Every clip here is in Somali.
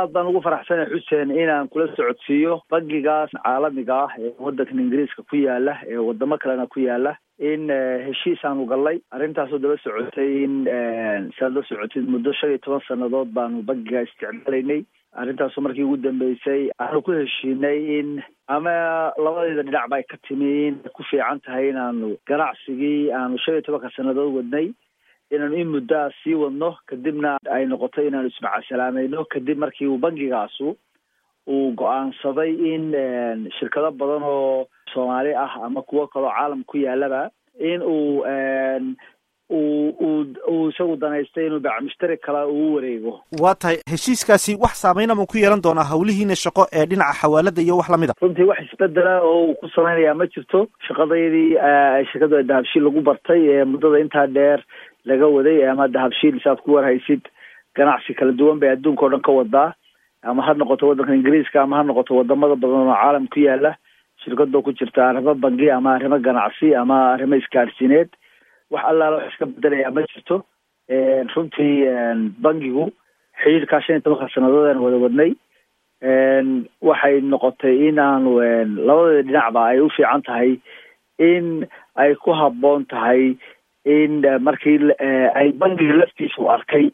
aad baan ugu faraxsanay xuseen inaan kula socodsiiyo bangigaas caalamiga ah ee waddankan ingiriiska ku yaala ee wadamo kalena ku yaala in heshiis aanu gallay arrintaasoo daba socotay in saad la socotid muddo shan iyo toban sannadood baanu bangigaa isticmaalaynay arrintaasoo markii ugu dambeysay aanu ku heshiinay in ama labadeeda dhinac ba ay ka timi in ku fiican tahay inaanu ganacsigii aanu shan iyo tobanka sannadood wadnay inaanu in muddaa sii wadno kadibna ay noqoto inaanu ismacasalaamayno kadib markii uu bangigaasu uu go-aansaday in shirkado badan oo soomaali ah ama kuwo kaloo caalam ku yaalaba in uu uu uu uu isagu danaystay inuu bacmushtari kale uu wareego waa tahay heshiiskaasi wax saameyna ma ku yeelan doonaa hawlihiina shaqo ee dhinaca xawaalada iyo wax lamid a runtii wax isbedela oo uu ku samaynayaa ma jirto shaqadaydii shirkada dahabshiil lagu bartay ee muddada intaa dheer laga waday ama dahabshiil saad ku warhaysid ganacsi kala duwan bay adduunka o dhan ka wadaa ama ha noqoto waddanka ingiriiska ama ha noqoto wadamada badan oo caalam ku yaala shirkadoo ku jirta arrimo bangi ama arrimo ganacsi ama arrimo isgaadhsiineed wax allaala wax iska bedelayaa ma jirto runtii bangigu xidhiirkaa shan iyo tobanka sannadood aan wada wadnay waxay noqotay in aanu labadeeda dhinacba ay u fiican tahay in ay ku habboon tahay in markii ay bangiga laftiisu arkay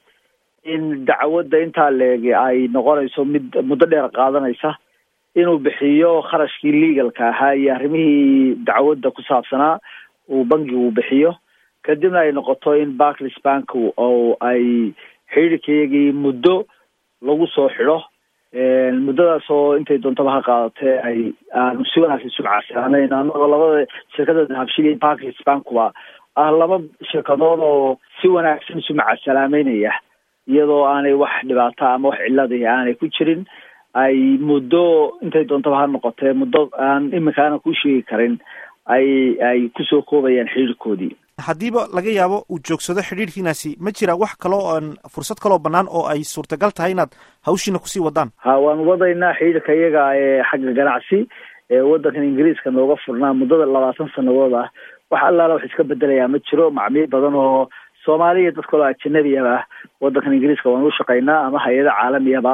in dacwadda intaa leegi ay noqonayso mid muddo dheer qaadanaysa inuu bixiyo kharashkii legalka ahaa iyo arrimihii dacwadda ku saabsanaa uu bangigu bixiyo kadibna ay noqoto in barclis bank oo ay xidhiirkayagii muddo lagu soo xidho muddadaas oo intay doontaba ha qaadatee ay aanu si wanaagsan isu macaasalaamayn anagoo labada shirkada dahabshil iyo barclis bankuba ah laba shirkadood oo si wanaagsan isu macasalaameynaya iyadoo aanay wax dhibaato ama wax ciladi aanay ku jirin ay muddo intay doontaba ha noqotee muddo aan iminka aanan ku sheegi karin ay ay kusoo koobayaan xidhiirkoodii haddiiba laga yaabo uu joogsado xidhiirkiinaasi ma jira wax kaloo oon fursad kaloo bannaan oo ay suurtagal tahay inaad hawshiina kusii wadaan ha waanu wadaynaa xidhiirka iyaga ee xagga ganacsi ee waddankan ingiriiska nooga furnaa muddada labaatan sannadood ah wax allaala wax iska bedelayaa ma jiro macmiil badan oo soomaaliya dad kaloo ajanabiaba ah waddankan ingiriiska waanu u shaqaynaa ama hay-ada caalamiyaba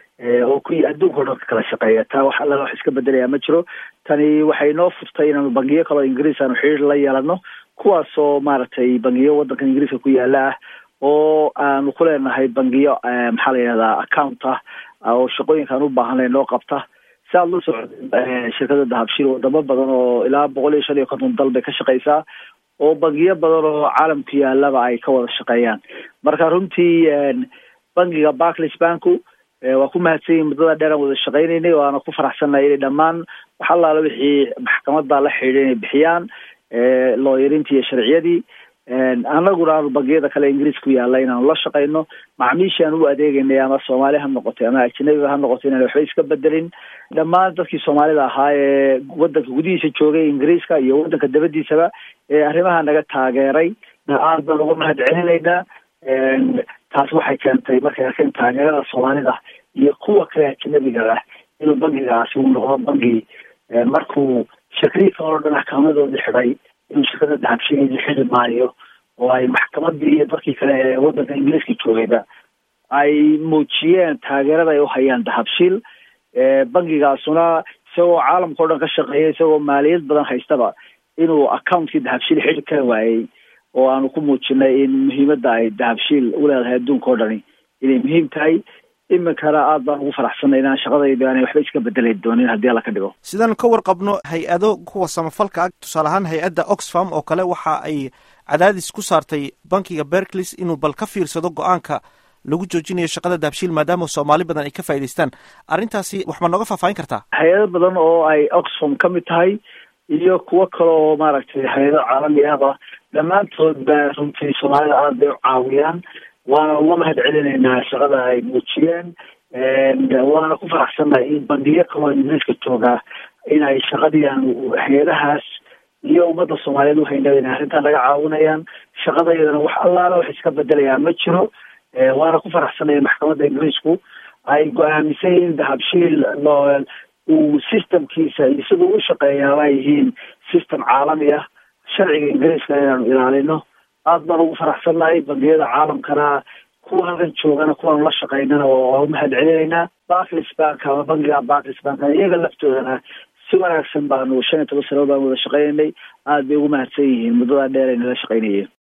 oo ku adduunka o dhan ka kala shaqeeya taa wax allaala wax iska bedelayaa ma jiro tani waxay noo furtay inaanu bangiyo kaloo ingiriis aanu xidhiir la yeelano kuwaasoo maaragtay bangiyo waddankan ingiriiska ku yaala ah oo aanu ku leenahay bangiyo maxaa la yidhahdaa account ah oo shaqooyinkaan u baahanay noo qabta si aad la socda shirkada dahabshiil wadamo badan oo ilaa boqol iyo shan iyo konton dal bay ka shaqeysaa oo bangiyo badan oo caalamku yaalaba ay ka wada shaqeeyaan marka runtii bangiga barclis banku waa ku mahadsan yihin muddada dheer aan wada shaqeynaynay waana ku faraxsannahay inay dhammaan wax allaala wixii maxkamadda la xidhiidha inay bixiyaan looyarintii iyo sharciyadii annaguna aanu bangiyada kale ingiriis ku yaalla inaanu la shaqayno macmiishii aan u adeegaynay ama soomaali ha noqotay ama ajanabiga ha noqotay inaan waxba iska bedelin dhammaan dadkii soomaalida ahaa ee waddanka gudihiisa joogay ingiriiska iyo waddanka dabadiisaba ee arrimaha naga taageeray aad baan uga mahad celinaynaa taas waxay keentay markay arkeen taageerada soomaalida iyo kuwa kale ajanabiga ah inuu bangigaasi uu noqdo bangi markuu shirkadii kaloo dhan axkaamadoodii xidhay inuu shirkada dahabshigeedii xidi maayo oo ay maxkamadii iyo dadkii kale ee waddanka ingiriiska joogayba ay muujiyeen taageerada ay uhayaan dahabshiil bangigaasuna isagoo caalamka o dhan ka shaqeeya isagoo maaliyad badan haystaba inuu accountkii dahabshiil xidi kari waayey oo aanu ku muujinay in muhiimadda ay dahabshiil uleedahay adduunka o dhani inay muhiim tahay iminkana aad baan ugu faraxsanay inaan shaqadayda aanay waxba iska bedeli doonin haddii alla ka dhigo sidaan ka warqabno hay-ado kuwa samafalka ah tusaale ahaan hay-adda oxfam oo kale waxa ay cadaadis ku saartay bankiga berclis inuu bal ka fiirsado go-aanka lagu joojinayo shaqada dahabshiil maadaama soomaali badan ay ka faa'idaystaan arrintaasi wax ma nooga faahfaahin kartaa hay-ado badan oo ay oxfam ka mid tahay iyo kuwo kale oo maaragtay hay-ado caalami ahba dhammaantood ba runtii soomaalida aad bay u caawiyaan waana uga mahad celinaynaa shaqada ay muujiyeen waana ku faraxsannahay in bangiyo kaloo ingiriiska joogaa inay shaqadiian hay-adahaas iyo ummadda soomaaliyeed uhaynaba inay arrintan laga caawinayaan shaqadayadana wax allaala wax iska bedelayaa ma jiro waana ku faraxsanaya maxkamadda ingiriisku ay go-aamisay in dahabshiil uu systemkiisa iyo siduu u shaqeeyaaba ay yihiin system caalami ah sharciga ingiriiska inaanu ilaalino aad baan ugu faraxsannahay bangiyada caalamkana kuwa halkan joogana kuwaanu la shaqaynana waa u mahad celinaynaa barclis bank ama bankiga barclis bank iyaga laftoodana si wanaagsan baanu shan iyo toban sano baan wada shaqaynaynay aada bay ugu mahadsan yihiin muddadaa dheer ay nala shaqaynayeen